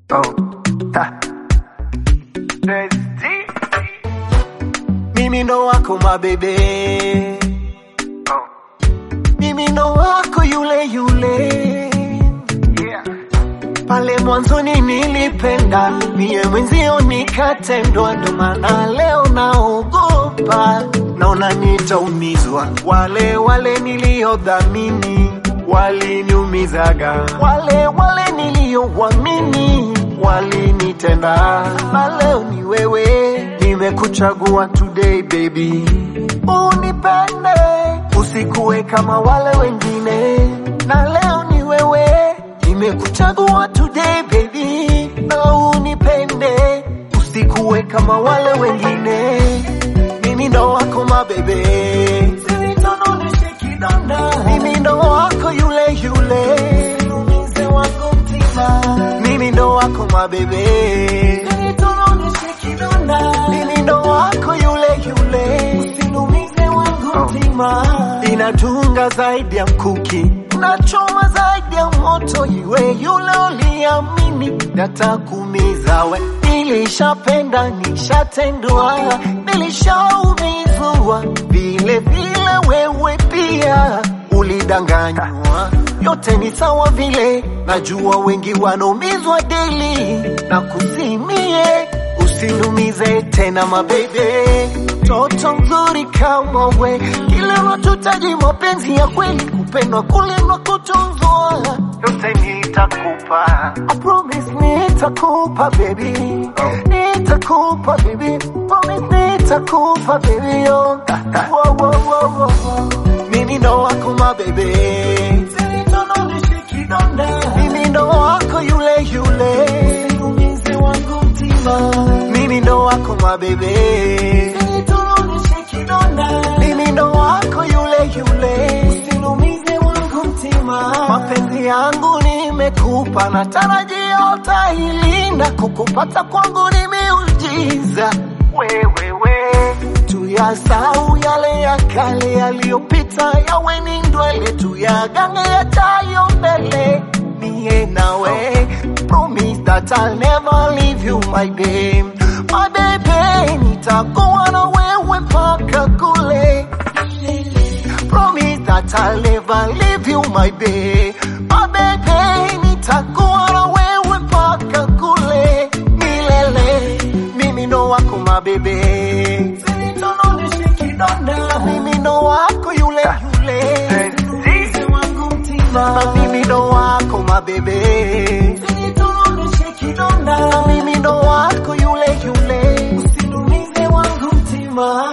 Oh. Ha. Mimi ndo wako mabebe, Oh. mimi ndo wako yule yule. Yeah. Pale mwanzoni nilipenda, mie mwenzio nikatendwa, ndo maana leo naogopa, naona nitaumizwa. Wale wale niliodhamini waliniumizaga, wale wale niliowamini walinitenda, na leo ni wewe nimekuchagua today baby, unipende usikuwe kama wale wengine, na leo ni wewe nimekuchagua today baby, na unipende usikuwe kama wale wengine, mimi ndo wako mabebe, Usinitoneshe kidonda. mimi ndo wako yule yule, Usiumize wangu mtima. mimi ndo wako mabebe, Usinitoneshe kidonda. mimi ndo wako yule yule, usinumize wangu mtima. Inatunga zaidi ya mkuki, unachoma zaidi ya moto, iwe yule uliamini natakumiza we. Nilishapenda, nishatendwa, nilishaumizwa, vile vile wewe pia ulidanganywa. Yote ni sawa vile, najua wengi wanaumizwa deli na kusimie Usinumize tena mabebe, toto mzuri kama we, kile unachotaka mapenzi ya kweli, kupendwa, kulindwa, kutunzwa, yote nitakupa. I promise nitakupa baby, nitakupa baby, promise nitakupa baby, oh. Wow, wow, wow, wow, wow. Mimi ndo wako mabebe, Usinitoneshe kidonda. mimi ndo wako yule yule, usiumize wangu mtima. Mimi ndo wako mabebe, Usinitoneshe kidonda. mimi ndo wako yule yule, usiumize wangu mtima. Mapenzi yangu nimekupa, natarajia utailinda, kukupata kwangu ni miujiza. Wewewe tuyasahau yale ya kale yaliyopita, yawe ni ndwele, tuyagange yajayo mbele. Mie nawe promise that I'll never leave you my babe, my baby, nitakuwa na wewe mpaka kule. Promise that I'll never leave you my babe, my baby, nitakuwa na wewe mpaka kule milele. Mimi ndo wako mabebe, Usinitoneshe kidonda. mimi ndo wako yule yule, Usiumize wangu mtima. Na mimi ndo wako mabebe, Usinitoneshe kidonda. Na mimi ndo wako yule yule, usinumize wangu mtima.